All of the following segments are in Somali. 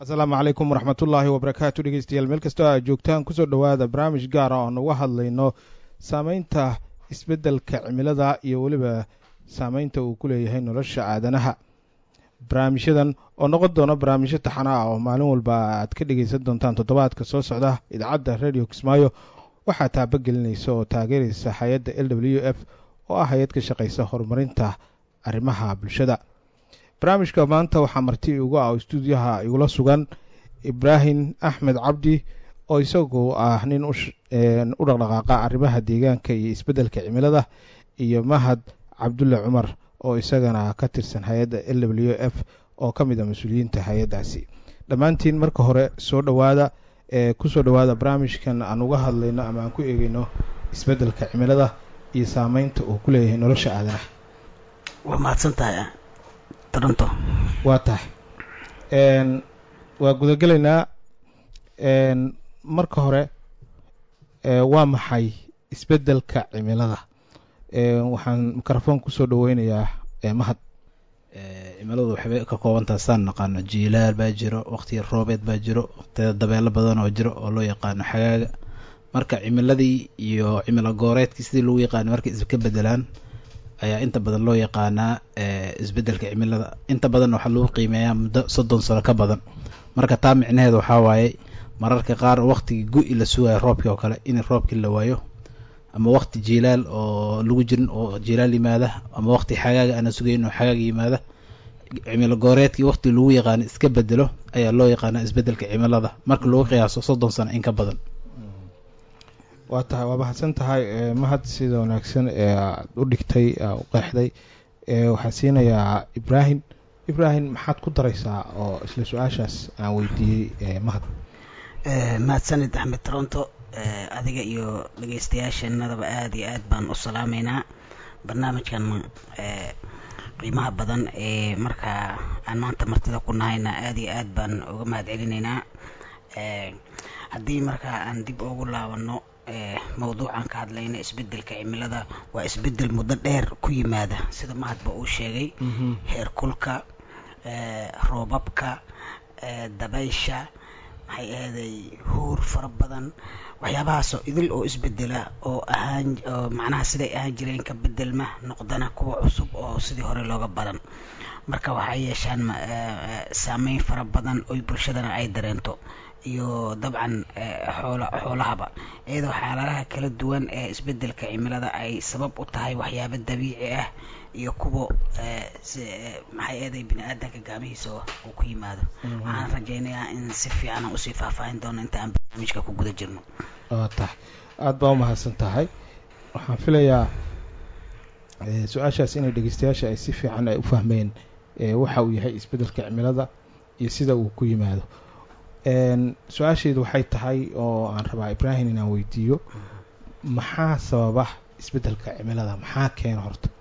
asalaamu calaykum waraxmatullaahi wabarakaatu dhegeystayaal meel kastoo aad joogtaan kusoo dhowaada barnaamij gaara oon uga hadlayno saameynta isbeddelka cimilada iyo weliba saameynta uu ku leeyahay nolosha aadanaha barnaamijyadan oo noqon doona barnaamijyo taxana ah oo maalin walba aad ka dhegeysan doontaan toddobaadka soo socda idaacadda radio kismaayo waxaa taabagelinaysa oo taageeraysa hay-adda l w f oo ah hay-ad ka shaqeysa horumarinta arrimaha bulshada barnaamijka maanta waxaa marti igu ah oo stuudiyaha igula sugan ibraahim axmed cabdi oo isagu ah nin u dhaqdhaqaaqa arrimaha deegaanka iyo isbeddelka cimilada iyo mahad cabdulle cumar oo isagana ka tirsan hay-adda l w f oo ka mid a mas-uuliyiinta hay-addaasi dhammaantiin marka hore soo dhowaada ee kusoo dhowaada barnaamijkan aan uga hadlayno ama aan ku eegeyno isbeddelka cimilada iyo saameynta uu ku leeyahay nolosha aadanaha waa mahadsan tahay toronto waa tahay waa gudagelaynaa marka hore waa maxay isbeddelka cimilada waxaan microfoon kusoo dhaweynayaa mahad cimiladu waxbay ka koobantaha saan naqaano jiilaal baa jiro waqtiga roobeed baa jiro waqtiyada dabeelo badan oo jiro oo loo yaqaano xagaaga marka cimiladii iyo cimilo gooreedkii sidii lagu yaqaano markay iska bedelaan ayaa inta badan loo yaqaanaa isbeddelka cimilada inta badan waxaa lagu qiimeeyaa muddo soddon sano ka badan marka taa micnaheeda waxaa waaye mararka qaar waqtigii gu-i la sugayo roobkii oo kale in roobkii la waayo ama waqti jiilaal oo lagu jirin oo jiilaal yimaada ama waqti xagaaga aana sugayn oo xagaaga yimaada cimilo gooreedkii waqti lagu yaqaano iska bedelo ayaa loo yaqaanaa isbeddelka cimilada marka lagu qiyaaso soddon sano in ka badan waa tahay waa mahadsan tahay mahad sida wanaagsan ee aad u dhigtay u qeexday waxaan siinayaa ibraahim ibraahim maxaad ku daraysaa oo isla su-aashaas aan weydiiyey mahad mahadsanid axmed toronto adiga iyo dhegeystayaasheenadaba aada iyo aad baan u salaameynaa barnaamijkan qiimaha badan ee markaa aan maanta martida ku nahayna aada iyo aad baan uga mahad celinaynaa haddii markaa aan dib ugu laabano mawduucan ka hadlayna isbeddelka cimilada waa isbeddel muddo dheer ku yimaada sida mahadba uu sheegay heer kulka roobabka dabaysha maxay ahaday huur fara badan waxyaabahaasoo idil oo isbedela oo ahaan oo macnaha siday ahaan jireen ka bedelma noqdana kuwa cusub oo sidii hore looga badan marka waxay yeeshaan saameyn fara badan oy bulshadana ay dareento iyo dabcan xoola xoolahaba iyadoo xaaladaha kala duwan ee isbeddelka cimilada ay sabab u tahay waxyaabo dabiici ah iyo kuwa maxay eeday bini aadanka gaamihiisa uu ku yimaado waxaan rajaynayaa in si fiican aan usii faahfaahin doono inta aan barnaamijka ku guda jirno waa tahay aada baa umahadsan tahay waxaan filayaa su-aashaas inay dhegeystayaasha ay si fiican ay u fahmeen waxa uu yahay isbeddelka cimilada iyo sida uu ku yimaado su-aashaydu waxay tahay oo aan rabaa ibraahim inaan weydiiyo maxaa sababa isbeddelka cimilada maxaa keena horta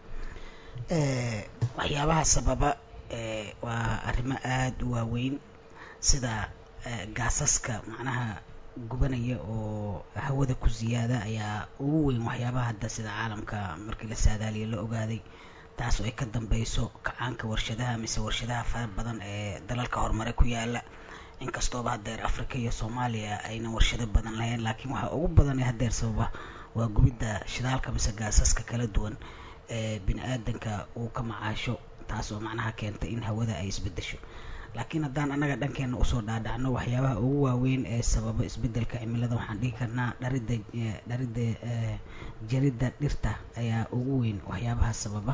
waxyaabaha sababa waa arrimo aada u waaweyn sida gaasaska macnaha gubanaya oo hawada ku siyaada ayaa ugu weyn waxyaabaha hadda sida caalamka markii la saadaaliyo la ogaaday taas oo ay ka dambeyso kacaanka warshadaha mise warshadaha fara badan ee dalalka horumare ku yaala inkastooba haddeer africa iyo soomaaliya aynan warshado badan lahayn laakiin waxaa ugu badan ee haddeer sababa waa gubidda shidaalka mise gaasaska kala duwan ee bini aadanka uu ka macaasho taas oo macnaha keentay in hawada ay isbedesho laakiin haddaan annaga dhankeena usoo dhaadhacno waxyaabaha ugu waaweyn ee sababa isbeddelka cimilada waxaan dhihi karnaa dharidda dharidda jaridda dhirta ayaa ugu weyn waxyaabaha sababa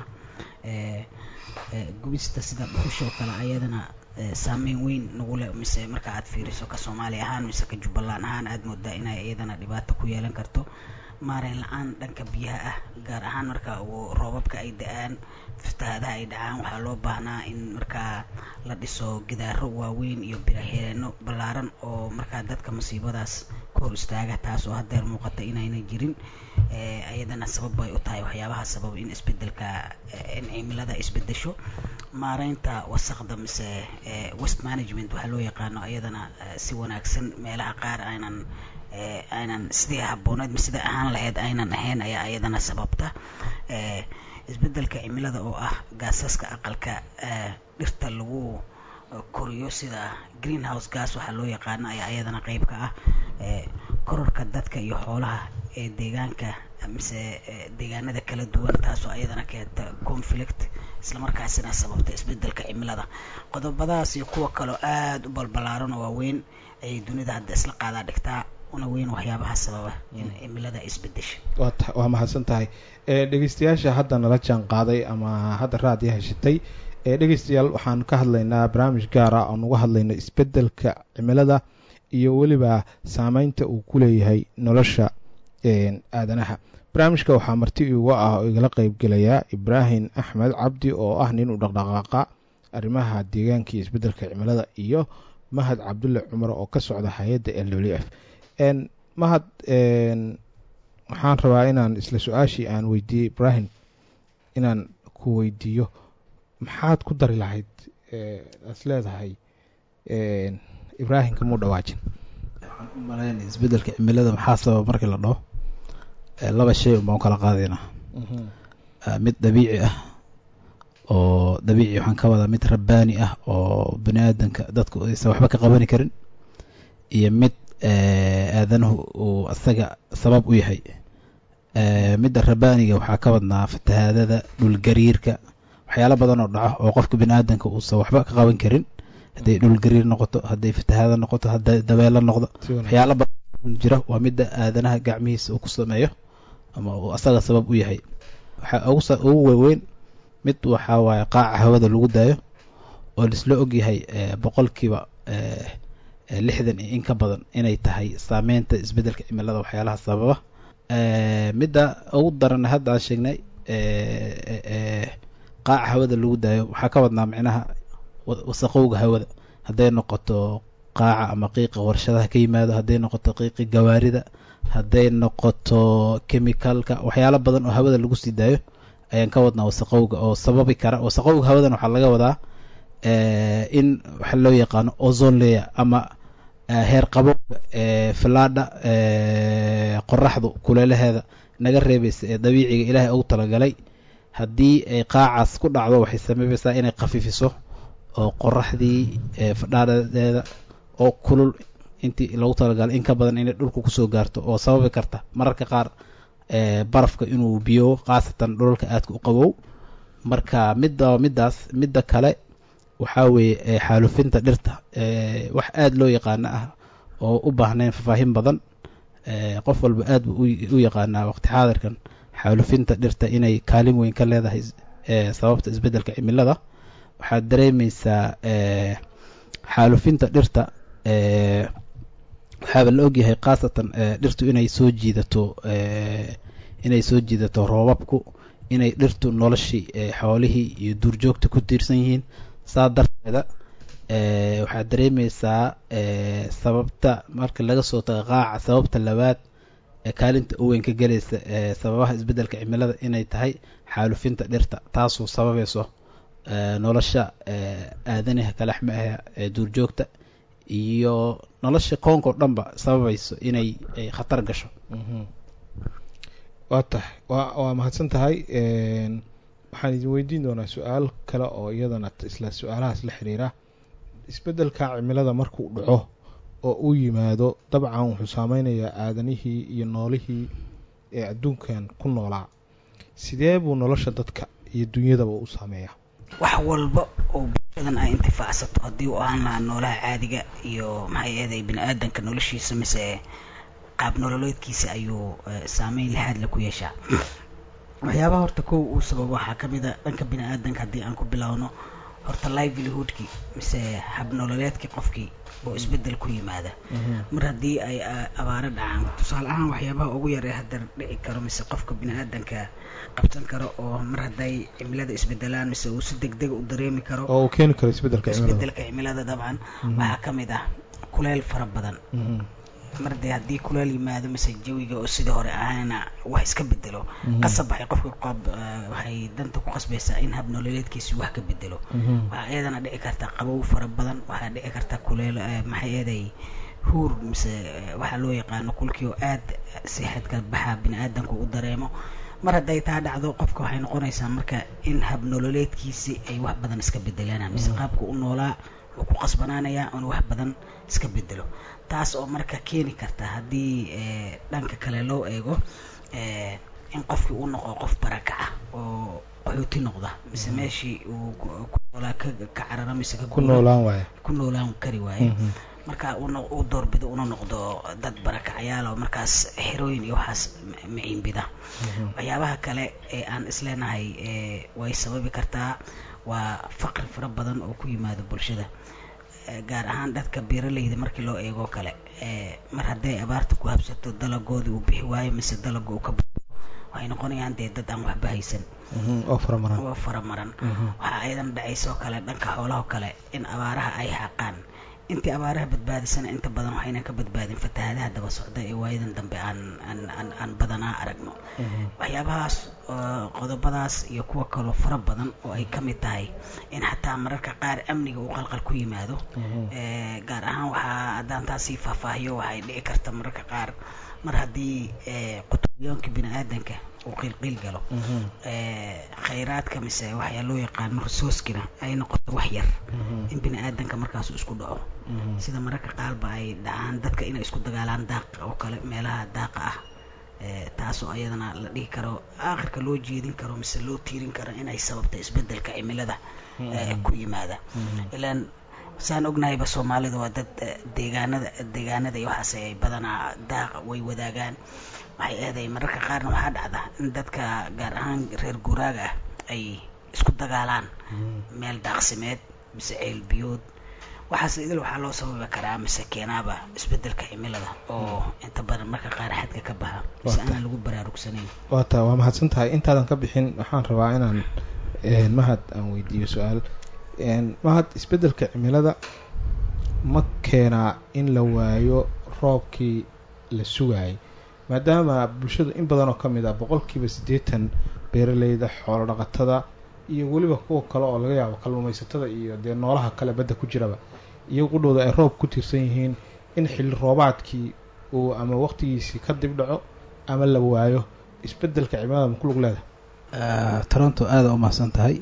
gubista sida dhuxushoo kale ayadana saameyn weyn nagu leh mise marka aad fiiriso ka soomaali ahaan mise ka jubbaland ahaan aada moodaa inay iyadana dhibaato ku yeelan karto maareyn la-aan dhanka biyaha ah gaar ahaan marka uu roobabka ay da-aan fatahaadaha ay dhacaan waxaa loo baahnaa in markaa la dhiso gidaaro waaweyn iyo biraheeno ballaaran oo markaa dadka masiibadaas ka hor istaaga taas oo haddeer muuqata inayna jirin iyadana sabab bay u tahay waxyaabaha sababa in isbedelka in cimilada isbedesho maareynta wasaqda mise west management waxaa loo yaqaano iyadana si wanaagsan meelaha qaar aynan aynan sidii habbooneed ma sida ahaan lahayd aynan ahayn ayaa iyadana sababta isbedelka cimilada oo ah gaasaska aqalka dhirta lagu koriyo sida greenhouse gas waxaa loo yaqaano ayaa iyadana qeyb ka ah kororka dadka iyo xoolaha ee deegaanka mise deegaanada kala duwan taasoo ayadana keenta conflict islamarkaasina sababta isbedelka cimilada qodobadaas iyo kuwa kaleo aada u balbalaaran oo waaweyn ayay dunida hadda isla qaadaa dhigtaa una weyn waxyaabaha sababa in cimilada isbedesha waa mahadsan tahay dhegeystayaasha hadda nala jaan qaaday ama hadda raadiya heshatay dhegeystayaal waxaan ka hadlaynaa barnaamij gaara oon uga hadlayno isbedelka cimilada iyo weliba saameynta uu ku leeyahay nolosha aadanaha barnaamijka waxaa marti iuga ah oo igala qeybgelayaa ibraahim axmed cabdi oo ah nin u dhaqdhaqaaqa arrimaha deegaanka iyo isbedelka cimilada iyo mahad cabdulle cumar oo ka socda hay-adda l w f mahad waxaan rabaa inaan isla su-aashii aan weydiiyey ibraahim inaan ku weydiiyo maxaad ku dari lahayd as leedahay ibraahim kamuu dhawaajin waxaan u malayn isbedelka cimilada maxaa sababa markii la dhaho laba shay un baan kala qaadaynaa mid dabiici ah oo dabiici waxaan ka wadaa mid rabbaani ah oo bani aadanka dadku aysan waxba ka qabani karin iyo mid aadanuhu uu asaga sabab u yahay midda rabbaaniga waxaa ka wadnaa fatahaadada dhulgariirka waxyaalo badan oo dhaco oo qofka bani aadanka uusan waxba ka qaban karin hadday dhulgariir noqoto hadday fatahaada noqoto hadday dabeelo noqdo waxyaalo badan jira waa midda aadanaha gacmihiisa uu ku sameeyo ama uu asaga sabab u yahay waxaa ugu waaweyn mid waxaa waaye qaaca hawada lagu daayo oo laisla ogyahay boqolkiiba lixdan iyo in ka badan inay tahay saameynta isbedelka cimilada waxyaalaha sababa midda ugu daran hadda aan sheegnay qaaca hawada lagu daayo waxaa ka wadnaa micnaha wasaqowga hawada hadday noqoto qaaca ama qiiqa warshadaha ka yimaado hadday noqoto qiiqi gawaarida hadday noqoto chemicalka waxyaalo badan oo hawada lagu sii daayo ayaan ka wadnaa wasaqowga oo sababi kara wasaqowga hawadan waxaa laga wadaa in waxa loo yaqaano ozone layer ama heer qabowga filaadha qoraxdu kuleelaheeda naga reebaysa ee dabiiciga ilaahay ugu talagalay haddii ay qaacaas ku dhacdo waxay sameybeysaa inay khafiifiso oo qoraxdii fadhaadhadeeda oo kulul intii lagu talagalay in ka badan inay dhulka kusoo gaarto oo sababi karta mararka qaar barafka inuu biyo khaasatan dhulalka aadka u qabow marka midda middaas midda kale waxaa weeye xaalufinta dhirta wax aada loo yaqaano ah oo u baahnayn faahfaahin badan qof walba aad buu u yaqaanaa waqti xaadirkan xaalufinta dhirta inay kaalin weyn ka leedahay sababta isbeddelka cimilada waxaad dareemeysaa xaalufinta dhirta waxaaba la ogyahay khaasatan dhirtu inay soo jiidato inay soo jiidato roobabku inay dhirtu noloshii xoolihii iyo duurjoogta ku tiirsan yihiin saa darteeda waxaad dareemeysaa sababta marka laga soo tago qaaca sababta labaad ee kaalinta u weyn ka gelaysa sababaha isbeddelka cimilada inay tahay xaalufinta dhirta taasoo sababayso nolosha aadanaha kalaxma ah ee duurjoogta iyo nolosha koonka o dhanba sababayso inay khatar gasho waa tahay wa waa mahadsan tahay waxaan idin weydiin doonaa su-aal kale oo iyadana isla su-aalahaas la xiriira isbeddelka cimilada markuu dhaco oo uu yimaado dabcan wuxuu saameynayaa aadanihii iyo noolihii ee adduunkan ku noolaa sidee buu nolosha dadka iyo dunyadaba u saameeyaa wax walba oo bulshadan ay intifaacsato haddii uu ahaan lahaa noolaha caadiga iyo maxay eeday bini aadanka noloshiisa mise qaab nololeedkiisa ayuu saameyn lixaadle ku yeeshaa waxyaabaha horta kow uu sababo waxaa ka mid a dhanka bini aadanka haddii aan ku bilaawno horta livelihoodkii mise habnololeedkii qofkii oo isbeddel ku yimaada mar haddii ay abaaro dhacaan tusaale ahaan waxyaabaha ugu yar ee haddar dhici karo mise qofka bini aadanka qabsan karo oo mar hadday cimilada isbedelaan mise uu si deg dega u dareemi karo oo uu keeni karo isbeddelka cimilada isbedelka cimilada dabcan waxaa ka mid ah kuleyl fara badan mar dee haddii kuleel yimaado mise jawiga oo sidii hore ahayna wax iska bedelo qasab waxay qofka qab waxay danta ku qasbaysaa in hab nololeedkiisi wax ka bedelo waxaa iyadana dhici karta qabow fara badan waxaa dhici karta kuleel maxay eeday huur mise waxaa loo yaqaano kulkii oo aad sixadka baxa bini aadanku u dareemo mar hadday taa dhacdo qofka waxay noqonaysaa marka in hab nololeedkiisi ay wax badan iska bedelaan mise qaabka u noolaa wuu ku qasbanaanayaa inuu wax badan iska bedelo taas oo marka keeni karta haddii dhanka kale loo eego in qofkii uu noqdo qof barakaca oo qaxooti noqda mise meeshii uu ku noolaa ka carara mise ku noolaan waaye ku noolaan kari waaye marka uu doorbido una noqdo dad barakacayaal oo markaas xerooyin iyo waxaas maciinbida waxyaabaha kale ee aan isleenahay way sababi kartaa waa faqri fara badan oo ku yimaado bulshada gaar ahaan dadka beeraleyda markii loo eegoo kale mar hadday abaarta ku habsato dalagoodii uu bixi waayo mise dalaga uu ka baxo waxay noqonayaan dee dad aan waxba haysan oo faramaran oo faramaran waxaa ayadan dhacaysoo kale dhanka xoolahoo kale in abaaraha ay xaaqaan intii abaaraha badbaadisana inta badan waxayna ka badbaadin fatahaadaha daba socda ee waayadan dambe aan aan aan aan badanaa aragno waxyaabahaas qodobadaas iyo kuwa kaloo fara badan oo ay ka mid tahay in xataa mararka qaar amniga uu qalqal ku yimaado gaar ahaan waxaa haddaan taasii faahfaahiyo waxay dhici karta mararka qaar mar haddii qutubyoonka bini aadanka uu qiilqiil galo khayraadka mise waxyaa loo yaqaano resourcekina ay noqoto wax yar in bini aadanka markaas isku dhaco sida mararka qaarba ay dhacaan dadka inay isku dagaalaan daaqa oo kale meelaha daaqa ah taasoo ayadana la dhihi karo aakhirka loo jeedin karo mise loo tiirin karo inay sababta isbedelka cimilada ku yimaada ilaan saan ognahayba soomaalida waa dad deegaanada deegaanada iyo waxaas ay badanaa daaqa way wadaagaan waxay eeday mararka qaarna waxaa dhacda in dadka gaar ahaan reer guuraaga ah ay isku dagaalaan meel daaqsimeed mise ceel biyood waxaas idil waxaa loo sababi karaa mise keenaaba isbedelka cimilada oo inta badan marka qaar xadka ka baxa mise aanan lagu baraarugsanayn waata waa mahadsan tahay intaadan ka bixin waxaan rabaa inaan mahad aan weydiiyo su-aal mahad isbedelka cimilada ma keenaa in la waayo roobkii la sugaayay maadaama bulshadu in badan oo ka mid ah boqolkiiba siddeetan beeraleyda xoolo dhaqatada iyo weliba kuwa kale oo laga yaabo kalluumaysatada iyo dee noolaha kale badda ku jiraba iyo qudhooda ay roob ku tiirsan yihiin in xilli roobaadkii uu ama waqtigiisii ka dib dhaco ama la waayo isbedelka cimilada ma ku lug leedahay toronto aada u mahadsan tahay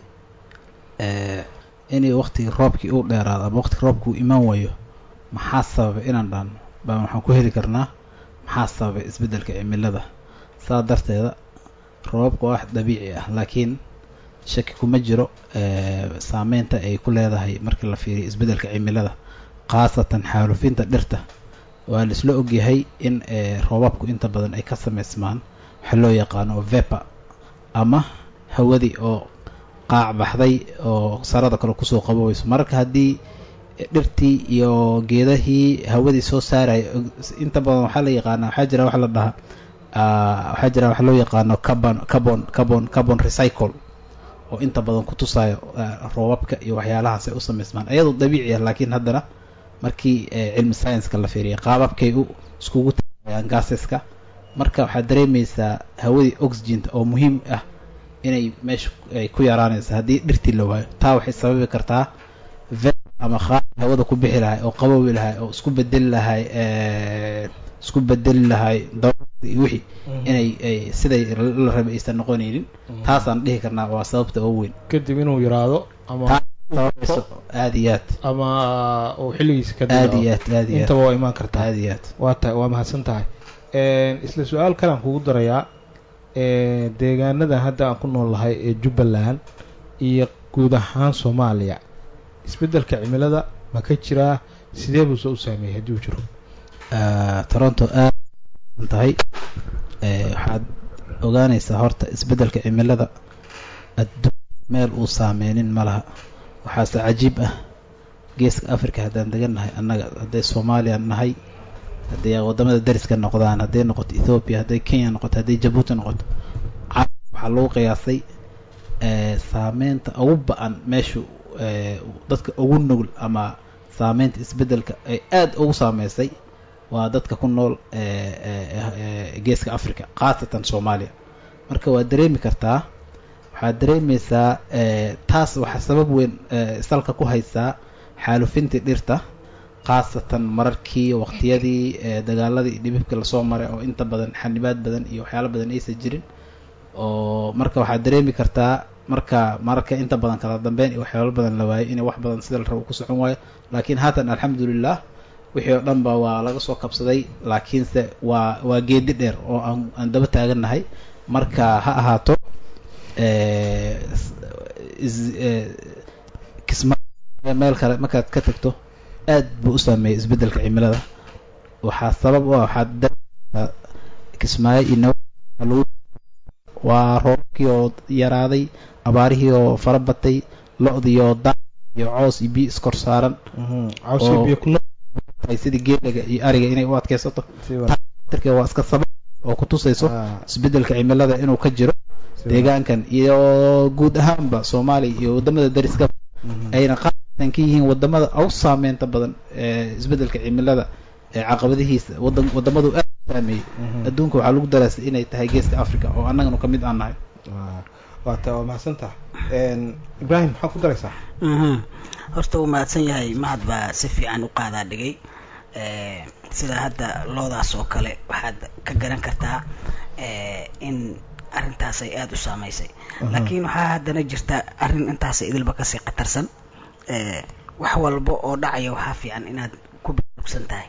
inay waqtigii roobkii uu dheeraado ama waqtigii roobkii uu imaan waayo maxaa sababay inaan dhaano baa waxaan ku heli karnaa maxaa sababay isbeddelka cimilada saa darteeda roobabka waa wax dabiici ah laakiin shaki kuma jiro saameynta ay ku leedahay markii la fiiriyo isbeddelka cimilada khaasatan xaalufinta dhirta waa laisla ogyahay in roobabku inta badan ay ka samaysmaan waxaa loo yaqaano vepa ama hawadii oo qaac baxday oo sarada kale kusoo qaboweyso mararka haddii dhirtii iyo geedahii hawadii soo saaraya inta badan waxaa la yaqaana waxaa jira waxa la dhahaa waxaa jira waxa loo yaqaano carbon carbon carbon carbon recycle oo inta badan ku tusaayo roobabka iyo waxyaalahaas ay u samaysmaan iyadoo dabiici ah laakiin haddana markii cilmi science-ka la fiiriya qaababkay u iskugu taayaan gaseska marka waxaad dareemaysaa hawadii oxygenta oo muhiim ah inay meesha ay ku yaraanaysa haddii dhirtii la waayo taa waxay sababi kartaa ve ama qaar hawada ku bixi lahay oo qabowi lahay oo isku bedeli lahay isku bedeli lahay daruurta iyo wixii inay siday la rabay aysan noqonaynin taasaan dhihi karnaa waa sababta ugu weyn kadib inuu yaraado ama aada iyo aad ama uu xilligiisa ka aada iyo aad aada iyo aad intaba waa imaan kartaa aada iyo aad waa ta waa mahadsan tahay isla su-aal kalean kugu darayaa deegaanada hadda aan ku noolnahay ee jubbaland iyo guud ahaan soomaaliya isbeddelka cimilada ma ka jiraa sidee buuse u saameeyey haddii uu jiro toronto aad tahay waxaad ogaanaysaa horta isbeddelka cimilada adduun meel uu saameynin ma laha waxaase cajiib ah geeska africa haddaan degan nahay annaga hadday soomaaliya nahay hadday waddamada dariska noqdaan hadday noqoto ethoobiya hadday kenya noqoto hadday jabuuti noqoto waxaa lagu qiyaasay saameynta ugu ba-an meeshu dadka ugu nugul ama saameynta isbeddelka ay aada ugu saameysay waa dadka ku nool geeska africa khaasatan soomaaliya marka waad dareemi kartaa waxaad dareemeysaa taas waxaa sabab weyn salka ku haysaa xaalufintii dhirta khaasatan mararkii waqtiyadii dagaaladii dhibibka lasoo maray oo inta badan xanibaad badan iyo waxyaalo badan aysan jirin oo marka waxaad dareemi kartaa marka mararka inta badan kala dambeyn iyo waxyaalo badan la waayay inay wax badan sida la rabo ku socon waayo laakiin haatan alxamdulilah wixii oo dhan ba waa laga soo kabsaday laakiinse waa waa geedi dheer oo aan aan daba taagannahay marka ha ahaato kisma meel kale markaad ka tagto aad buu u saameeyay isbeddelka cimilada waxaa sabab u ah waxaa kismaayo iyo naw waa roobkii oo yaraaday abaarihii oo fara batay lo-dii oo da iyo coos iyo biyo iskor saaran sidii geelaga iyo ariga inay u adkeysato waa iska sabab oo kutusayso isbeddelka cimilada inuu ka jiro deegaankan iyo guud ahaanba soomaaliya iyo wadamada dariska ayna qaatan ka yihiin wadamada u saameynta badan ee isbeddelka cimilada ee caqabadihiisa wadan wadamadu aad u saameeyey adduunka waxaa lagu daraasay inay tahay geeska africa oo annaganu ka mid aan nahay waata waa mahadsantaha ibrahim maxaa ku daraysaa horta uu mahadsan yahay mahad baa si fiican u qaadaa dhigay sida hadda loodaas oo kale waxaad ka garan kartaa in arrintaas ay aada u saameysay laakiin waxaa haddana jirta arrin intaasa idilba kasii khatarsan wax walba oo dhacaya waxaa fiican inaad ku biugsan tahay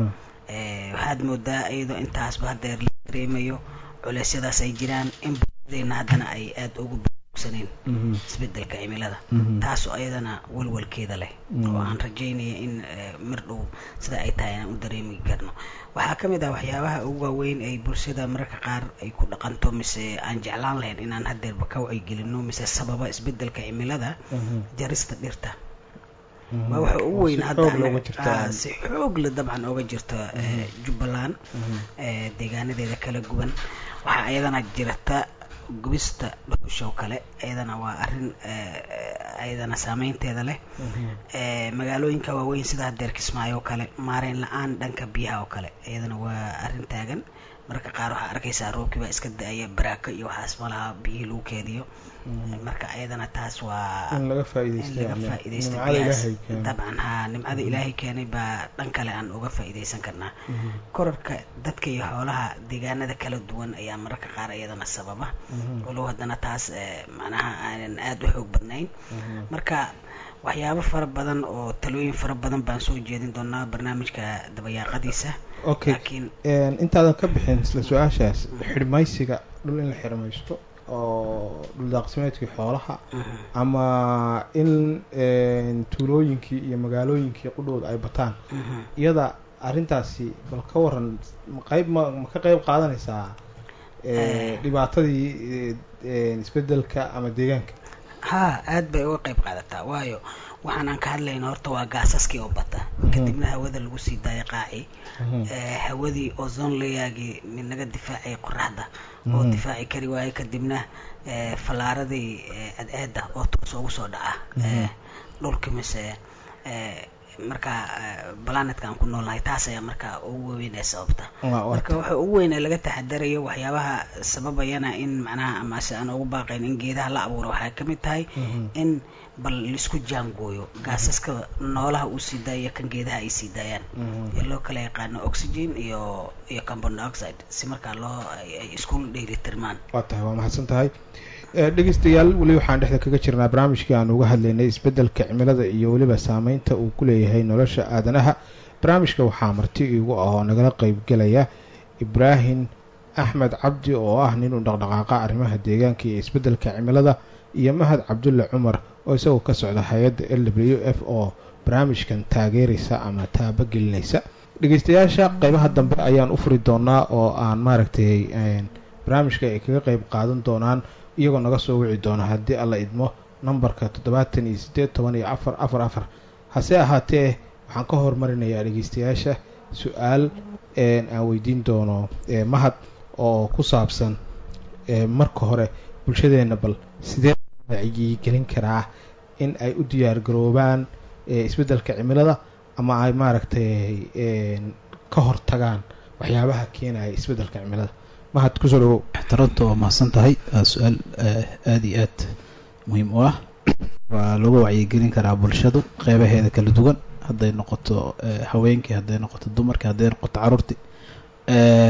waxaad moodaa iyadoo intaasba hadeer la dareemayo culeysyadaas ay jiraan in bulshadeena haddana ay aada ugu biugsaneen isbedelka cimilada taasoo ayadana walwalkeeda leh oo aan rajaynaya in mir dhow sida ay tahay inaan u dareemi karno waxaa ka mid ah waxyaabaha ugu waaweyn ay bulshada mararka qaar ay ku dhaqanto mise aan jeclaan lahayn inaan hadeerba ka wacyigelino mise sababa isbedelka cimilada jarista dhirta waa waxa ugu weyn hadda si xoogle dabcan ooga jirta jubbaland deegaanadeeda kala guban waxaa ayadana jirta gubista dhuxusha oo kale ayadana waa arrin ayadana saameynteeda leh magaalooyinka waaweyn sida hadeer kismaayo oo kale maareyn la-aan dhanka biyaha oo kale ayadana waa arrin taagan mararka qaar waxaa arkaysaa roobkii baa iska da-aya baraako iyo waxaas malaha biyihii lagu keediyo marka ayadana taas waa in laga in laga faa'iidaysto faa'iidaysto dabcan haa nimcada ilaahay keenay baa dhan kale aan uga faa'iidaysan karnaa korarka dadka iyo xoolaha deegaanada kala duwan ayaa mararka qaar iyadana sababa walow haddana taas macnaha aanan aada u xoog badnayn marka waxyaabo fara badan oo talooyin fara badan baan soo jeedin doonaa barnaamijka dabayaaqadiisa okay laakiin intaadan ka bixin isla su-aashaas xidhmaysiga dhul in la xidhmaysto oo dhuldaaqsimeedkii xoolaha ama in tuulooyinkii iyo magaalooyinkii qudhooda ay bataan iyada arrintaasi bal ka waran qayb ma ma ka qayb qaadanaysaa dhibaatadii isbedelka ama deegaanka haa aad bay uga qayb qaadataa waayo waxaan aan ka hadlayna horta waa gaasaskii oo bata kadibna hawada lagu sii daaya qaaci hawadii ozon layaagii mid naga difaacay qoraxda oo difaaci kari waaye kadibna falaaradii cadceeda oo toos ugu soo dhaca dhulka mise marka planetka aan ku noolnahay taas ayaa marka ugu waaweyn ee sababta marka waxa ugu weyn ee laga taxadarayo waxyaabaha sababayana in macnaha amase aan ugu baaqayn in geedaha la abuuro waxay ka mid tahay in bal laisku jaangooyo gaasaska noolaha uu sii daayo kan geedaha ay sii daayaan ee loo kala yaqaano oxygen iyo iyo carbon dioxide si markaa loo ay isku dheelitirmaan waa tahay waa mahadsan tahay dhegeystayaal weli waxaan dhexda kaga jirnaa barnaamijkii aan uga hadlaynay isbeddelka cimilada iyo weliba saameynta uu ku leeyahay nolosha aadanaha barnaamijka waxaa marti iigu ah oo nagala qeybgelaya ibraahim axmed cabdi oo ah nin u dhaqdhaqaaqa arrimaha deegaanka iyo isbeddelka cimilada iyo mahad cabdulle cumar oo isagoo ka socda hay-adda l w f oo barnaamijkan taageeraysa ama taabagelinaysa dhegeystayaasha qeybaha dambe ayaan u furi doonaa oo aan maaragtay barnaamijka ay kaga qeyb qaadan doonaan iyagoo naga soo wici doona haddii alla idmo nambarka toddobaatan iyo siddeed toban iyo afar afar afar hase ahaatee waxaan ka hormarinayaa dhegeystayaasha su-aal aan weydiin doono mahad oo ku saabsan marka hore bulshadeenna bal sidee wacyigelin karaa in ay u diyaar garoobaan isbeddelka cimilada ama ay maaragtay ka hortagaan waxyaabaha keenaya isbeddelka cimilada mahad kusoo dhawow ixtiraamta waa mahadsan tahay waa su-aal aada iyo aad muhiim u ah waa lagu wacyigelin karaa bulshadu qeybaheeda kala duwan hadday noqoto haweenkii hadday noqoto dumarkii hadday noqoto caruurtii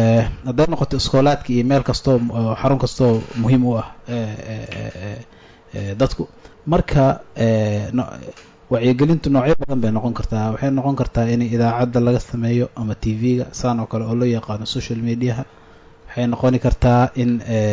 hadday noqoto iskoolaadka iyo meel kastoo xarun kastoo muhiim u ah dadku marka wacyigelintu noocyo badan bay noqon kartaa waxay noqon kartaa in idaacadda laga sameeyo ama t v-ga saan oo kale oo loo yaqaano social mediaha waxay noqoni kartaa in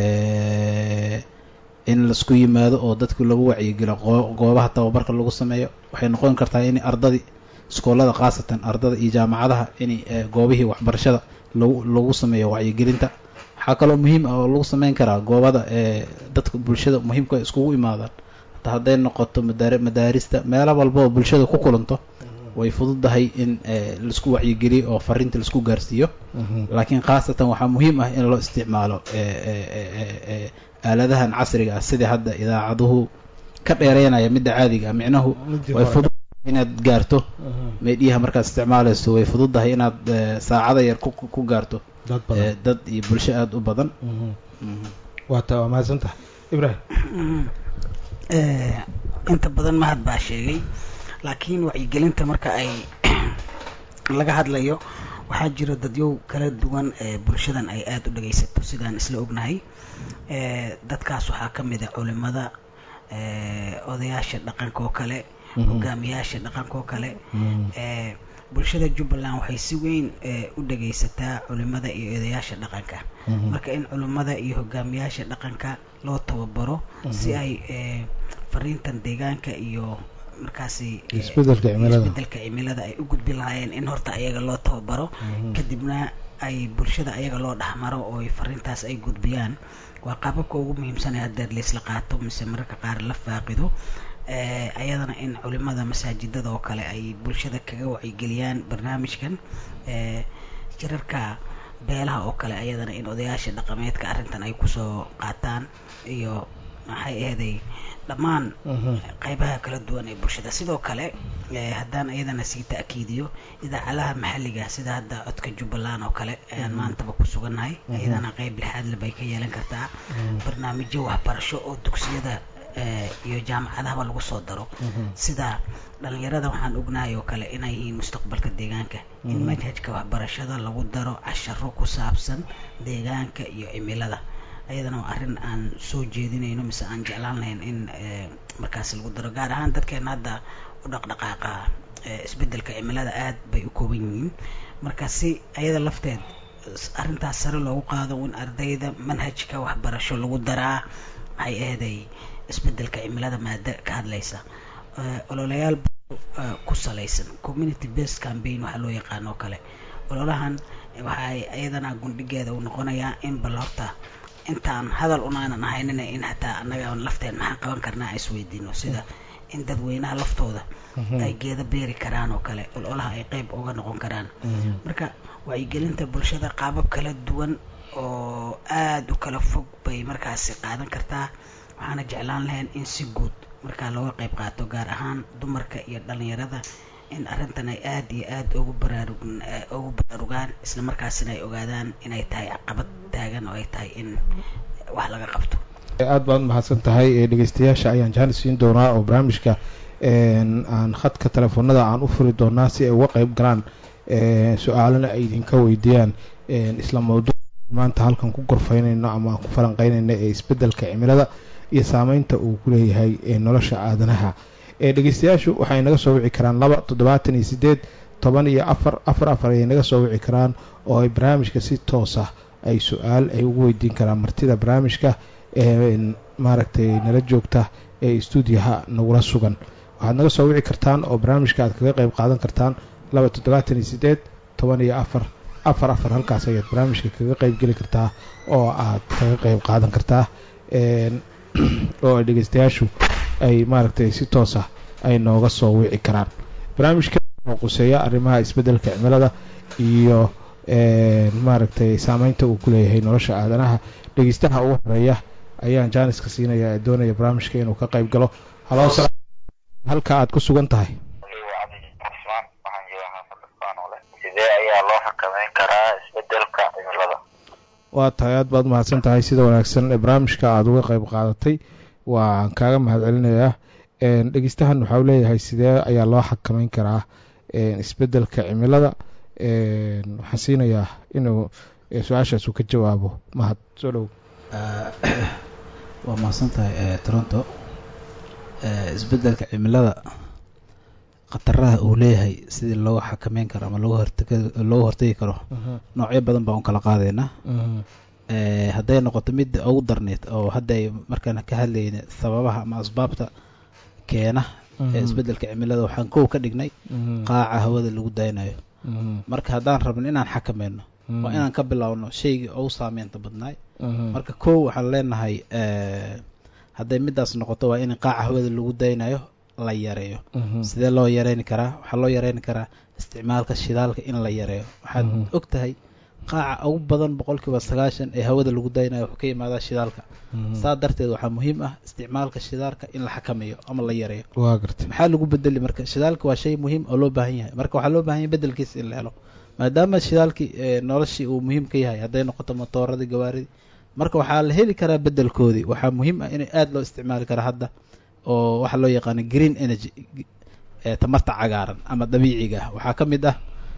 in laisku yimaado oo dadku lagu wacyigelo goobaha tababarka lagu sameeyo waxay noqon kartaa in ardadii iskoolada khaasatan ardada iyo jaamacadaha in goobihii waxbarashada lagu lagu sameeyo wacyigelinta waxaa kaloo muhiim ah oo lagu sameyn karaa goobada ee dadka bulshada muhiimka iskugu imaadaan hataa hadday noqoto madaar madaarista meelo walba oo bulshada ku kulanto way fududahay in laisku wacyigeliyo oo fariinta laisku gaarsiiyo laakiin khaasatan waxaa muhiim ah in loo isticmaalo aaladahan casriga ah sidai hadda idaacaduhu ka dheereynaya midda caadiga ah micnahu way fudud inaad gaarto meedhiyaha markaad isticmaalayso way fududahay inaad saacada yar ku gaarto dad iyo bulsho aada u badan waata waa mahadsantaha ibrahim inta badan mahad baa sheegay laakiin wacyigelinta marka ay laga hadlayo waxaa jira dadyow kala duwan ee bulshadan ay aada u dhagaysato sidaan isla ognahay dadkaas waxaa ka mid a culimada odayaasha dhaqanka oo kale hogaamiyaasha dhaqanka oo kale bulshada jubbaland waxay si weyn u dhagaysataa culimada iyo odayaasha dhaqanka marka in culimada iyo hogaamiyaasha dhaqanka loo tababaro si ay fariintan deegaanka iyo markaasi isbedelka cimilada isbedelka cimilada ay u gudbin lahaayeen in horta ayaga loo tababaro kadibna ay bulshada ayaga loo dhexmaro oo fariintaas ay gudbiyaan waa qaababka ugu muhiimsanee haddeer laisla qaato mise mararka qaar la faaqido ayadana in culimada masaajidada oo kale ay bulshada kaga wacyigeliyaan barnaamijkan jirarka beelaha oo kale ayadana in odayaasha dhaqameedka arrintan ay kusoo qaataan iyo maxay aheeday dhammaan qeybaha kala duwan ee bulshada sidoo kale haddaan ayadana sii ta'kiidiyo idaacadaha maxalliga sida hadda codka jubbaland oo kale ayaan maantaba ku sugannahay ayadana qeyb lixaadle bay ka yeelan kartaa barnaamijyo waxbarasho oo dugsiyada iyo jaamacadahaba lagu soo daro sida dhalinyarada waxaan ognahay oo kale inay yihiin mustaqbalka deegaanka in manhajka waxbarashada lagu daro casharo ku saabsan deegaanka iyo cimilada ayadana waa arrin aan soo jeedinayno mise aan jeclaan lahayn in markaas lagu daro gaar ahaan dadkeena hadda u dhaqdhaqaaqa isbedelka cimilada aad bay u kooban yihiin marka si ayada lafteed arrintaas sare loogu qaado in ardayda manhajka waxbarasho lagu daraa maxay aheeday isbedelka cimilada maada ka hadlaysa ololayaal ku salaysan community based campaign waxaa loo yaqaan oo kale ololahan waxay ayadana gundhigeeda uu noqonayaa in bal horta intaan hadal unaanan ahaynina in hataa annaga lafteen maxaan qaban karnaa aan isweydiino sida in dadweynaha laftooda ay geeda beeri karaan oo kale ololaha ay qeyb uga noqon karaan marka wacyigelinta bulshada qaabab kala duwan oo aada u kala fog bay markaasi qaadan kartaa waxaana jeclaan lahayn in si guud markaa looga qeyb qaato gaar ahaan dumarka iyo dhalinyarada in arrintan ay aada iyo aada ugu baraarug ugu baraarugaan isla markaasina ay ogaadaan inay tahay caqabad taagan oo ay tahay in wax laga qabto aada baad mahadsan tahay dhegeystayaasha ayaan jaanis siin doonaa oo barnaamijka aan khadka telefoonada aan u furi doonaa si ay uga qeyb galaan su-aalana ay idinka weydiiyaan isla mawduuc maanta halkan ku gorfaynayno ama aan ku falanqeynayno ee isbedelka cimilada iyo saameynta uu ku leeyahay nolosha aadanaha dhegeystayaashu waxay naga soo wici karaan laba toddobaatan iyo sideed toban iyo afar afar afar ayay naga soo wici karaan oo ay barnaamijka si toos ah ay su-aal ay ugu weydiin karaan martida barnaamijka ee maaragtay nala joogta ee stuudiyaha nagula sugan waxaad naga soo wici kartaan oo barnaamijka aad kaga qeyb qaadan kartaan laba toddobaatan iyo sideed toban iyo afar afar afar halkaas ayaad barnaamijka kaga qeyb geli kartaa oo aad kaga qeyb qaadan kartaa oo ay dhegeystayaashu ay maaragtay si toos ah ay nooga soo wici karaan barnaamijka oo quseeya arrimaha isbeddelka cimilada iyo maaragtay saameynta uu ku leeyahay nolosha aadanaha dhegeystaha ugu horeeya ayaan jaaniska siinaya ee doonaya barnaamijka inuu ka qayb galo halo halka aad ku sugan tahay sidee ayaa loo xakameyn karaa isbedelka cimilada waa tahay aad baad mahadsan tahay sida wanaagsan ee barnaamijka aada uga qayb qaadatay waan kaaga mahad celinayaa dhegeystahan waxau leeyahay sidee ayaa loo xakameyn karaa isbedelka cimilada waxaan siinayaa inuu su-aashaas uu ka jawaabo mahad soo dhow waa mahadsan tahay toronto isbeddelka cimilada khataraha uu leeyahay sidii looga xakameyn karo ama looga hortega looga hortegi karo noocyo badan baan u kala qaadaynaa hadday noqoto midda ugu darneyd oo hadday markaan ka hadlayna sababaha ama asbaabta keena ee isbeddelka cimilada waxaan kow ka dhignay qaaca hawada lagu daynayo marka haddaan rabno inaan xakameyno waa inaan ka bilaawno shaygii ugu saameynta badnaay marka kow waxaan leenahay hadday midaas noqoto waa in qaaca hawada lagu daynayo la yareeyo sidee loo yareyni karaa waxaa loo yareyni karaa isticmaalka shidaalka in la yareeyo waxaad og tahay qaaca ugu badan boqolkiiba sagaashan ee hawada lagu daynayo wuxuu ka yimaadaa shidaalka saa darteed waxaa muhiim ah isticmaalka shidaalka in la xakameeyo ama la yareeyo waa garta maxaa lagu bedeli marka shidaalka waa shay muhiim oo loo baahan yahay marka waxaa loo baahan yahay bedelkiisa in la helo maadaama shidaalkii noloshii uu muhiim ka yahay hadday noqoto matooradii gawaaridii marka waxaa la heli karaa bedelkoodii waxaa muhiim ah in aada loo isticmaali kara hadda oo waxaa loo yaqaana green energy tamarta cagaaran ama dabiiciga ah waxaa ka mid ah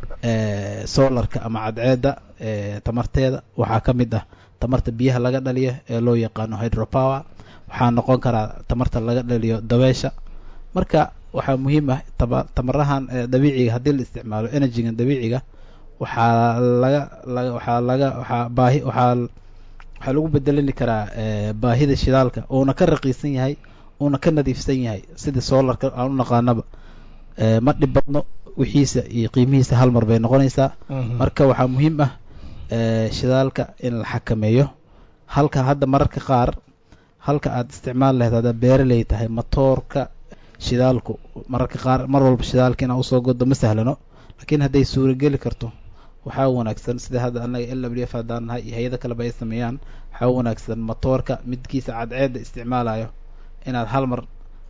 solarka ama cadceedda tamarteeda waxaa ka mid ah tamarta biyaha laga dhaliyo ee loo yaqaano hydropower waxaa noqon karaa tamarta laga dhaliyo dabeesha marka waxaa muhiim ah tamarahan dabiiciga haddii la isticmaalo energygan dabiiciga waxaa laga laga waxaa laga waxaa baahi waxaa waxaa lagu bedelani karaa baahida shidaalka uuna ka raqiisan yahay uuna ka nadiifsan yahay sida solarka aan u naqaanaba ma dhib badno wixiisa iyo qiimihiisa hal mar bay noqonaysaa marka waxaa muhiim ah shidaalka in la xakameeyo halka hadda mararka qaar halka aad isticmaal lahayd haddaad beeraley tahay matoorka shidaalku mararka qaar mar walba shidaalka inaa usoo godo ma sahlano laakiin hadday suurageli karto waxaa wanaagsan sida hadda anaga l w f haddaan nahay iyo hay-ado kaleba ay sameeyaan waxaa wanaagsan matoorka midkiisa cadceedda isticmaalayo inaad hal mar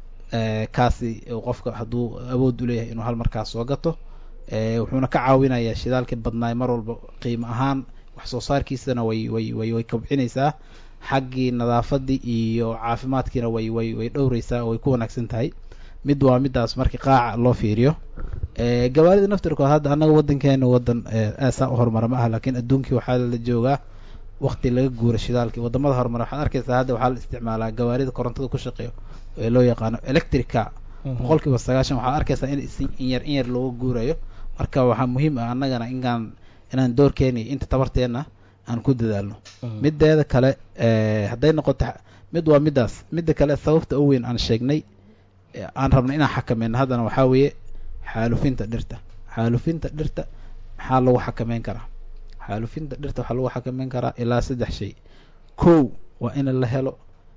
kaasi qofka hadduu awood u leeyahay inuu hal mar kaas soo gato wuxuuna ka caawinayaa shidaalkii badnaay mar walba qiimo ahaan wax soo saarkiisana way way way way kobcinaysaa xaggii nadaafadii iyo caafimaadkiina way way way dhowreysaa way ku wanaagsan tahay mid waa midaas markii qaaca loo fiiriyo gawaarida naftirkood hadda annaga waddankeena waddan aasaa u horumara ma aha laakiin adduunkii waxaa la joogaa wakti laga guura shidaalkii wadamada horumara waxaad arkaysaa hadda waxaa la isticmaalaa gawaarida korontada ku shaqeeyo ee loo yaqaano electrica boqolkiiba sagaashan waxaad arkaysaa in in yar in yar looga guurayo marka waxaa muhiim ah annagana inaan inaan doorkeena iyo inta tabarteena aan ku dadaalno mideeda kale hadday noqoto mid waa midaas midda kale sababta u weyn aan sheegnay aan rabno inaan xakameyno haddana waxaa weeye xaalufinta dhirta xaalufinta dhirta maxaa lagu xakameyn karaa xaalufinta dhirta waxaa lagu xakameyn karaa ilaa saddex shay kow waa in la helo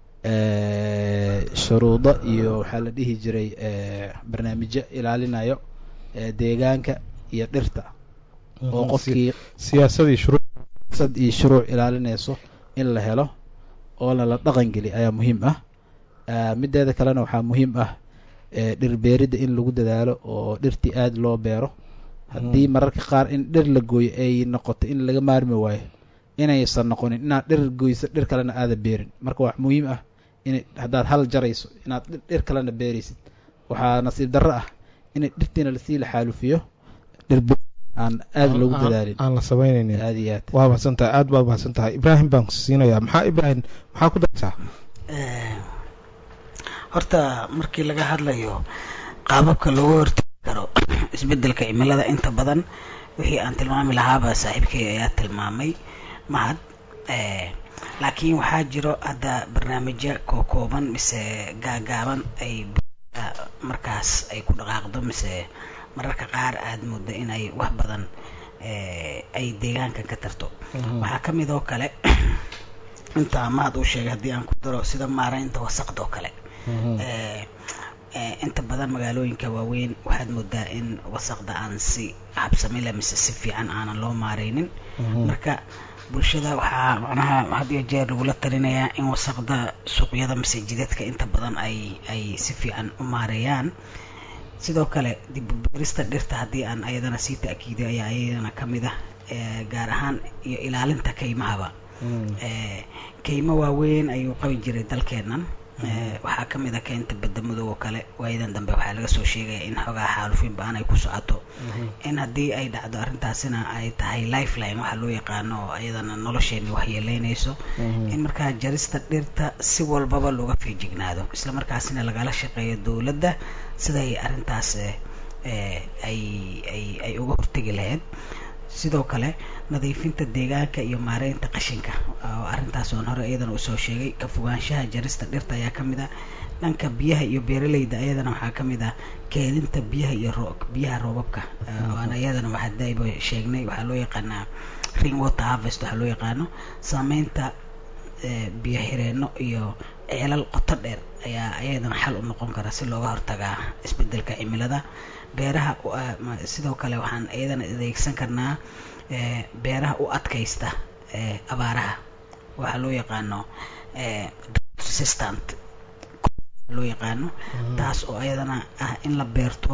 shuruudo iyo waxaa la dhihi jiray barnaamijyo ilaalinayo deegaanka iyo dhirta oo qofkii siyaasadii shuruu sad iyo shuruuc ilaalinayso in la helo oona la dhaqan geli ayaa muhiim ah mideeda kalena waxaa muhiim ah dhir beeridda in lagu dadaalo oo dhirtii aada loo beero haddii mararka qaar in dhir la gooyo ay noqoto in laga maarmi waayo inaysan noqonin inaad dhir goyso dhir kalena aada beerin marka wax muhiim ah in haddaad hal jarayso inaad dhir kalena beeraysid waxaa nasiib darro ah in dhirtiina lasii la xaalufiyo dhir aan aada loogu dadaalin aan la sameynaynin aada iyo aad waa mahadsan tahay aada baad mahadsan tahay ibraahim baan kusiinayaa maxaa ibraahim maxaa ku dartaa horta markii laga hadlayo qaababka looga hortegi karo isbeddelka cimilada inta badan wixii aan tilmaami lahaaba saaxiibkay ayaa tilmaamay mahad laakiin waxaa jiro hadda barnaamijyo kookooban mise gaagaaban ay markaas ay ku dhaqaaqdo mise mararka qaar aada muddo inay wax badan ay deegaanka ka tarto waxaa ka mid oo kale inta mahad uu sheegay haddii aan ku daro sida maaraynta wasaqda oo kale inta badan magaalooyinka waaweyn waxaad moodaa in wasaqda aan si habsamile mise si fiican aanan loo maareynin marka bulshada waxaa macnaha had iyo jeer lagula talinayaa in wasaqda suuqyada mise jidadka inta badan ay ay si fiican u maareeyaan sidoo kale dib u beerista dhirta haddii aan ayadana sii ta'kiidiyo ayaa ayadana ka mid ah gaar ahaan iyo ilaalinta kaymahaba keymo waaweyn ayuu qabi jiray dalkeennan waxaa ka mid a keynta badamadow oo kale waayadan dambe waxaa laga soo sheegaya in xoogaa xaalufin ba-an ay ku socoto in haddii ay dhacdo arrintaasina ay tahay lifeline waxaa loo yaqaano oo ayadana nolosheeni waxyeeleynayso in markaa jarista dhirta si walbaba looga feejignaado isla markaasina lagala shaqeeyo dowladda siday arrintaas ay ay ay uga hortegi lahayd sidoo kale nadiifinta deegaanka iyo maareynta qashinka oo arrintaas oon hore iyadana usoo sheegay ka fogaanshaha jarista dhirta ayaa ka mid ah dhanka biyaha iyo beeraleyda ayadana waxaa ka mid ah keedinta biyaha iyo biyaha roobabka oan ayadana waxadayba sheegnay waxaa loo yaqaanaa ring water harvest waxaa loo yaqaano saameynta biyo xireenno iyo ceelal qoto dheer ayaa ayadana xal u noqon kara si looga hortagaa isbedelka cimilada beeraha sidoo kale waxaan iyadana adeegsan karnaa beeraha u adkaysta abaaraha waxaa loo yaqaano resistant loo yaqaano taas oo ayadana ah in la beerto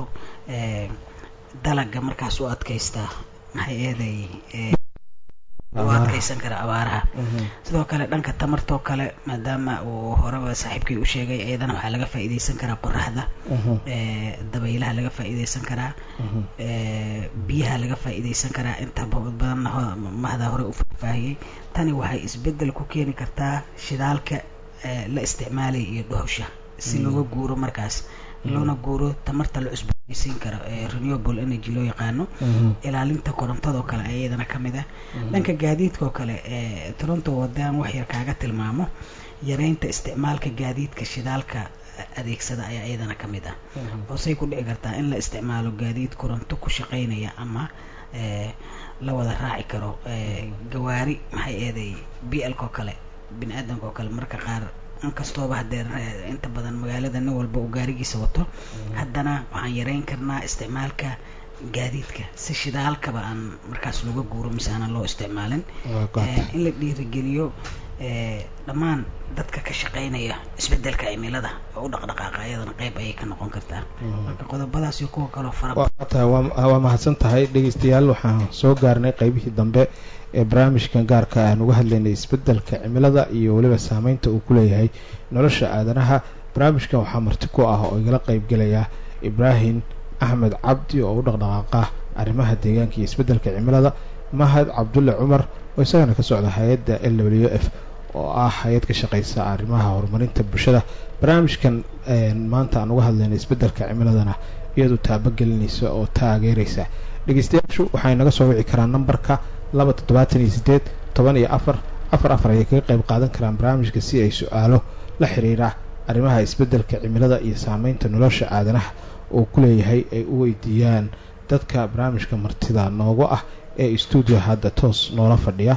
dalaga markaas u adkaysta maxay eeday u adkaysan kara abaaraha sidoo kale dhanka tamartoo kale maadaama uu horeba saaxiibkii u sheegay iyadana waxaa laga faa'iidaysan karaa qoraxda dabaylaha laga faa'iidaysan karaa biyaha laga faa'iidaysan karaa inta badanna mahda hore u faahfaahiyey tani waxay isbeddel ku keeni kartaa shidaalka la isticmaalaya iyo dhuhusha si looga guuro markaas loona guuro tamarta la cusboonaysiin karo ee renewable energy loo yaqaano ilaalinta korontadoo kale ayadana ka mid ah dhanka gaadiidka oo kale ee toronto wadaan wax yar kaaga tilmaamo yareynta isticmaalka gaadiidka shidaalka adeegsada ayaa iyadana ka mid ah oo say ku dhici kartaa in la isticmaalo gaadiid koronto ku shaqaynaya ama la wada raaci karo gawaari maxay eeday b lka oo kale bini aadamka oo kale marka qaar inkastooba haddee inta badan magaalada nin walba uu gaarigiisa wato haddana waxaan yareyn karnaa isticmaalka gaadiidka si shidaalkaba aan markaas looga guuro mise aanan loo isticmaalin in la dhiirigeliyo dhammaan dadka ka shaqeynaya isbedelka cimilada oo u dhaqdhaqaaqa ayadana qeyb ayay ka noqon kartaa marka qodobadaas iyo kuwa kaloo fara waa mahadsan tahay dhegeystayaal waxaan soo gaarnay qeybihii dambe ee barnaamijkan gaarka aan uga hadlaynay isbedelka cimilada iyo weliba saameynta uu ku leeyahay nolosha aadanaha barnaamijkan waxaa marti ku ah oo igala qeybgelaya ibraahim axmed cabdi oo u dhaqdhaqaaqa arrimaha deegaanka iyo isbedelka cimilada mahad cabdulle cumar oo isagana ka socda hay-adda l w f oo ah hay-ad ka shaqeysa arrimaha horumarinta bulshada barnaamijkan maanta aan uga hadlaynay isbedelka cimiladana iyadu taabagelinaysa oo taageeraysa dhegeystayaashu waxay naga soo wici karaan nambarka laba toddobaatan iyo sideed toban iyo afar afar afar ayay kaga qayb qaadan karaan barnaamijka si ay su-aalo la xiriira arrimaha isbedelka cimilada iyo saameynta nolosha aadanaha uu ku leeyahay ay u weydiiyaan dadka barnaamijka martida noogu ah ee stuudio hadda toos noola fadhiya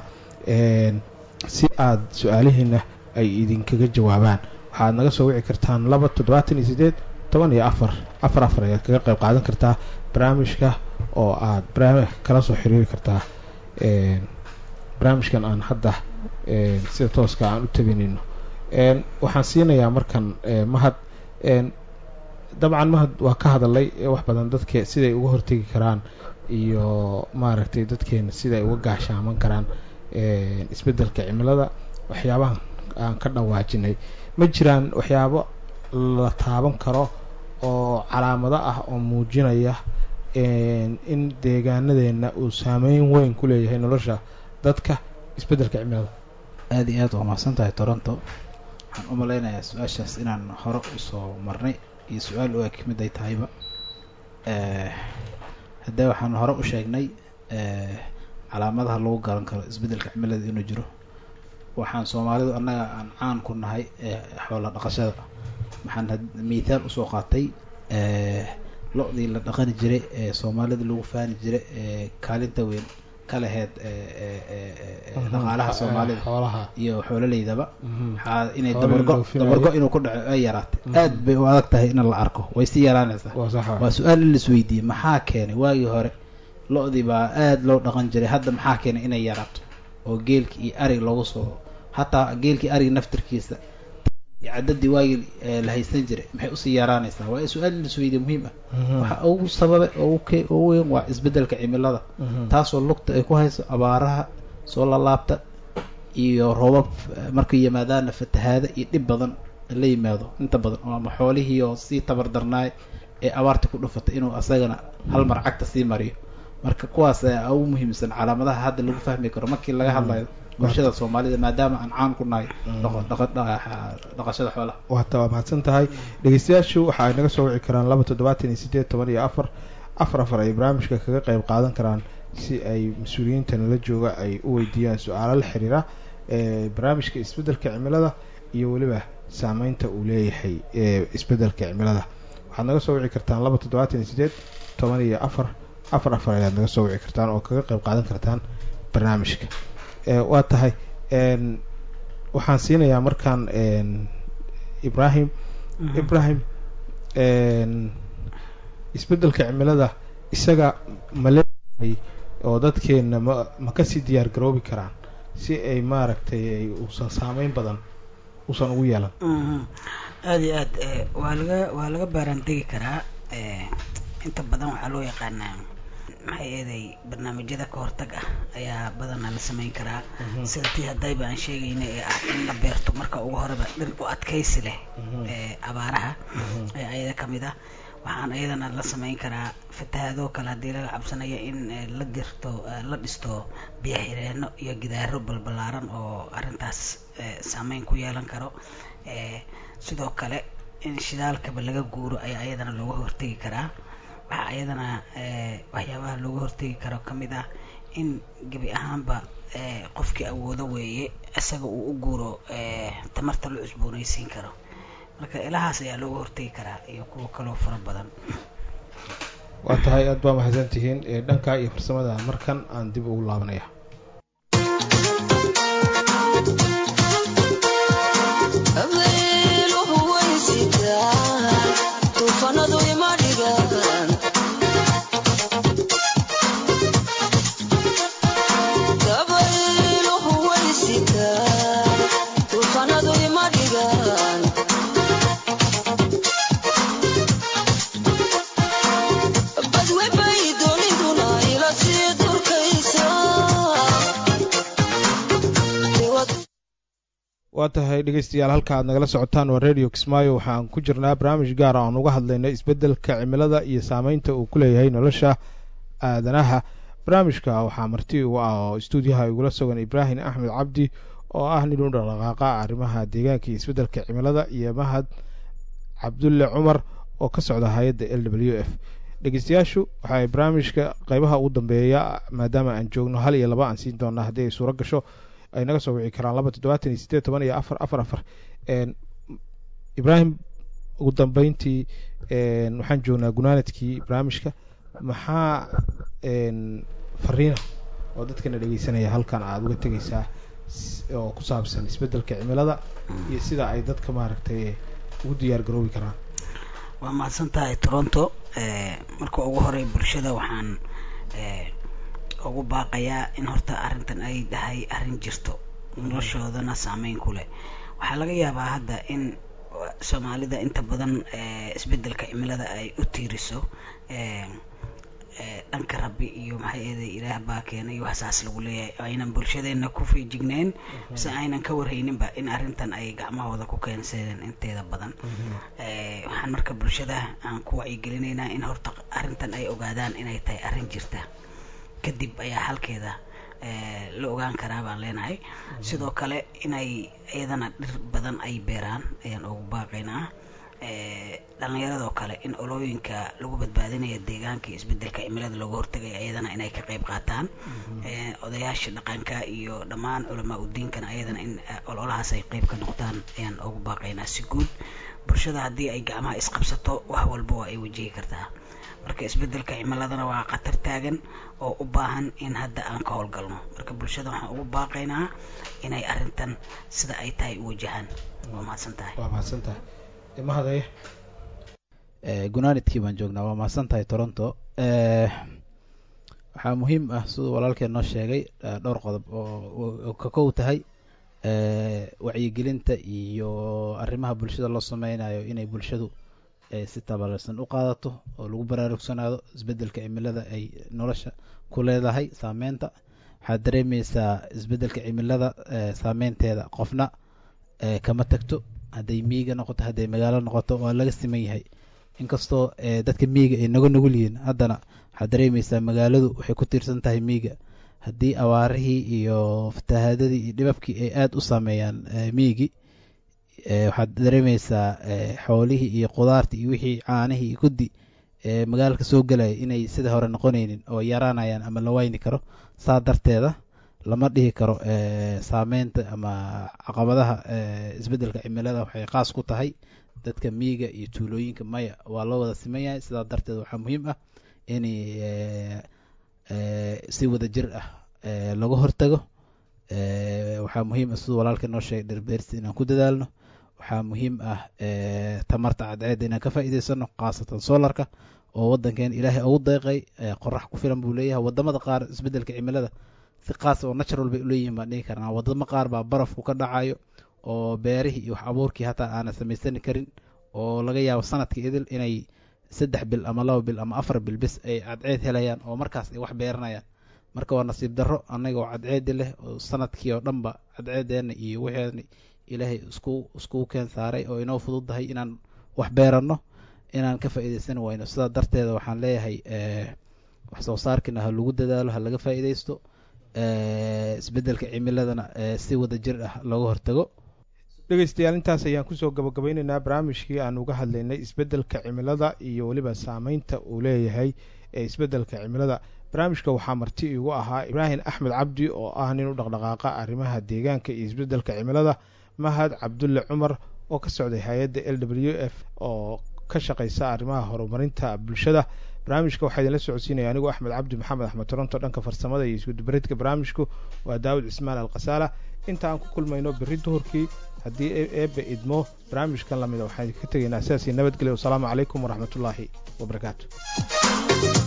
si aada su-aalihiina ay idinkaga jawaabaan waxaad naga soo wici kartaan laba toddobaatan iyo sideed toban iyo afar afar afar ayaad kaga qayb qaadan kartaa barnaamijka oo aada barnaamij kala soo xiriiri kartaa barnaamijkan aan hadda sida tooska aan u tabinayno waxaan siinayaa markan mahad dabcan mahad waa ka hadalay wax badan dadke siday uga hortegi karaan iyo maaragtay dadkeena siday uga gaashaaman karaan isbedelka cimilada waxyaabahan aan ka dhawaajinay ma jiraan waxyaabo la taaban karo oo calaamado ah oo muujinaya in deegaanadeena uu saameyn weyn ku leeyahay nolosha dadka isbedelka cimilada aada iyo aad waa mahadsan tahay toronto waxaan u malaynayaa su-aashaas inaan hore usoo marnay iyo su-aal u eg mid ay tahayba haddee waxaan hore u sheegnay calaamadaha lagu garan karo isbedelka cimilada inuu jiro waxaan soomaalidu annaga aan caan ku nahay xoola dhaqashada waxaan mithaal usoo qaatay lo-dii la dhaqani jiray ee soomaalida lagu faani jiray ee kaalinta weyn ka laheyd dhaqaalaha soomaalida iyo xoololeydaba waxaa inay dabargo dabargo inuu ku dhaco ay yaraatay aad bay u adag tahay in la arko way si yaraanaysaa waa su-aal in lais weydiiyey maxaa keenay waagii hore lo-dii baa aada loo dhaqan jiray hadda maxaa keenay inay yaraato oo geelki iyo arig loogu soo hataa geelkii arig naftirkiisa iyo cadadii waagii la haysan jiray maxay usii yaraanaysaa waa su-aal in lais weydiiye muhiim ah waxa ugu sababay oo ugu weyn waa isbedelka cimilada taasoo lugta ay ku hayso abaaraha soo lalaabta iyo roobab markay yimaadaana fatahaada iyo dhib badan la yimaado inta badan oo ama xoolihii oo sii tabar darnaay ee abaarta ku dhufatay inuu asagana hal mar cagta sii mariyo marka kuwaas ayaa ugu muhiimsan calaamadaha hadda lagu fahmi karo markii laga hadlayo bulshada soomaalida maadaama aan caan ku nahay dhaqashada xoolaha waata waa mahadsan tahay dhegeystayaashu waxa ay naga soo wici karaan laba toddobaatan iyo sideed toban iyo afar afar afar ay barnaamijka kaga qeyb qaadan karaan si ay mas-uuliyiinta nala jooga ay u weydiiyaan su-aalo la xiriira barnaamijka isbeddelka cimilada iyo weliba saameynta uu leeyahay isbeddelka cimilada waxaad naga soo wici kartaan laba toddobaatan iyo sideed toban iyo afar afar afar ayaad naga soo wici kartaan oo kaga qeyb qaadan kartaan barnaamijka waa tahay waxaan siinayaa markaan ibrahim ibrahim isbeddelka cimilada isaga ma leeyahay oo dadkeenna ma ma kasii diyaar garoobi karaan si ay maaragtay ay uusan saameyn badan uusan ugu yeelan aada iyo aad waa laga waa laga baaraandegi karaa inta badan waxaa loo yaqaanaa maxay eeday barnaamijyada ka hortag ah ayaa badanaa la sameyn karaa sida tii haddayba aan sheegayna ee ah in la beerto marka ugu horeba dhir u adkaysi leh abaaraha ayaa ayada kamid ah waxaan ayadana la sameyn karaa fatahaadoo kale haddii laga cabsanayo in la dirto la dhisto biyo xireeno iyo gidaaro balbalaaran oo arrintaas saameyn ku yeelan karo sidoo kale in shidaalkaba laga guuro ayaa ayadana looga hortegi karaa waxaa ayadana waxyaabaha looga hortegi karo kamid ah in gebi ahaanba qofkii awoodo weeye isaga uu u guuro tamarta la cusboonaysiin karo marka ilahaas ayaa looga hortegi karaa iyo kuwa kaloo fara badan waa tahay aad baa mahadsan tihiin dhankaa iyo farsamada markan aan dib ugu laabanaya waa tahay dhegeystayaal halka aad nagala socotaan waa radio kismaayo waxaan ku jirnaa barnaamij gaara oan uga hadlayna isbeddelka cimilada iyo saameynta uu ku leeyahay nolosha aadanaha barnaamijka waxaa marti ugu ah oo stuudiyaha igula sugan ibraahim axmed cabdi oo ah nin u dhaqdhaqaaqa arrimaha deegaanka iyo isbeddelka cimilada iyo mahad cabdulle cumar oo ka socda hay-adda l w f dhegeystayaashu waxaay barnaamijka qeybaha ugu dambeeya maadaama aan joogno hal iyo laba aan siin doonaa haddii ay suuro gasho ay naga soo wici karaan laba toddobaatan iyo sideed toban iyo afar afar afar ibraahim ugu dambeyntii waxaan joognaa gunaanadkii barnaamijka maxaa fariina oo dadkana dhegeysanaya halkan aada uga tegeysaa oo ku saabsan isbeddelka cimilada iyo sida ay dadka maaragtay ugu diyaar garoobi karaan waa mahadsan tahay toronto marka ugu horey bulshada waxaan ugu baaqayaa in horta arrintan ay dhahay arrin jirto noloshoodana saameyn ku leh waxaa laga yaabaa hadda in soomaalida inta badan isbeddelka cimilada ay u tiiriso dhanka rabbi iyo maxay eeday ilaah baa keenay waxsaas lagu leeyahay aynan bulshadeena ku fiijigneen mise aynan ka warhayninba in arrintan ay gacmahooda ku keensadeen inteeda badan waxaan marka bulshada aan ku wacyigelinaynaa in horta arrintan ay ogaadaan inay tahay arrin jirta kadib ayaa halkeeda la ogaan karaa baan leenahay sidoo kale inay iyadana dhir badan ay beeraan ayaan ugu baaqaynaa dhalinyaradoo kale in olooyinka lagu badbaadinaya deegaanka iyo isbeddelka cimilada looga hortagaya ayadana inay ka qayb qaataan odayaasha dhaqanka iyo dhammaan culamaa udiinkana ayadana in ololahaas ay qayb ka noqdaan ayaan ugu baaqaynaa si guud bulshada haddii ay gacmaha isqabsato wax walba waa ay wajihi kartaa marka isbeddelka cimiladana waa khatar taagan oo u baahan in hadda aan ka howlgalno marka bulshada waxaan ugu baaqaynaa inay arrintan sida ay tahay u wajahaan waa mahadsan tahay waa mahadsan tahay mahadaya gunaanidkii baan joognaa waa mahadsan tahay toronto waxaa muhiim ah siduu walaalkeen noo sheegay dhowr qodob oo ka kow tahay wacyigelinta iyo arrimaha bulshada loo sameynayo inay bulshadu si tabalarsan u qaadato oo lagu baraarugsanaado isbeddelka cimilada ay nolosha ku leedahay saameynta waxaad dareemaysaa isbeddelka cimilada saameynteeda qofna kama tagto hadday miyiga noqoto hadday magaalo noqoto waa laga siman yahay inkastoo dadka miyiga ay naga nugul yihiin haddana waxaad dareemaysaa magaaladu waxay ku tiirsan tahay miyiga haddii awaarihii iyo fatahaadadii iyo dhibabkii ay aada u saameeyaan miyigii waxaad dareemaysaa xoolihii iyo qudaartii iyo wixii caanihii iyo kuddi magaalka soo gelaya inay sida hore noqonaynin oo yaraanayaan ama la wayni karo saa darteeda lama dhihi karo saameynta ama caqabadaha isbeddelka cimilada waxay qaas ku tahay dadka miyiga iyo tuulooyinka maya waa loo wada siman yahay sidaa darteed waxaa muhiim ah in si wada jir ah laga hortago waxaa muhiim ah siduu walaalka noo sheegay dhirbeerista inaan ku dadaalno waxaa muhiim ah tamarta cadceedda inaan ka faa'iidaysano khaasatan solarka oo waddankeen ilaahay ugu deeqay qorax ku filan buu leeyahay wadamada qaar isbeddelka cimilada si qaas oo natural bay uleeyihiin baan dhihi karnaa wadamo qaar baa barafku ka dhacayo oo beerihii iyo wax abuurkii hataa aanan samaysani karin oo laga yaabo sanadkii idil inay saddex bil ama laba bil ama afar bil bis ay cadceed helayaan oo markaas ay wax beeranayaan marka waa nasiib darro annaga oo cadceedi leh oo sanadkii oo dhanba cadceedeena iyo wixeena ilaahay isku iskugu keen saaray oo inoo fududdahay inaan wax beeranno inaan ka faa'iidaysan wayno sidaa darteeda waxaan leeyahay wax soo saarkiina ha lagu dadaalo ha laga faa'iidaysto isbeddelka cimiladana si wada jir ah looga hortago dhegeystayaal intaas ayaan kusoo gabagabeyneynaa barnaamijkii aan uga hadlaynay isbeddelka cimilada iyo weliba saameynta uu leeyahay ee isbeddelka cimilada barnaamijka waxaa marti igu ahaa ibraahim axmed cabdi oo ah nin u dhaqdhaqaaqa arrimaha deegaanka iyo isbeddelka cimilada mahad cabdulle cumar oo ka socday hay-adda l w f oo ka shaqeysa arrimaha horumarinta bulshada barnaamijka waxaa idinla socodsiinaya anigoo axmed cabdi maxamed axmed toronto dhanka farsamada iyo iskudubareedka barnaamijku waa daawud cismaan alkhasaala inta aan ku kulmayno berri duhurkii haddii eebbe idmo barnaamijkan lamida waxaan ka tegaynaa sidaasii nabadgelya wasalaamu calaykum waraxmatullaahi wabarakaatu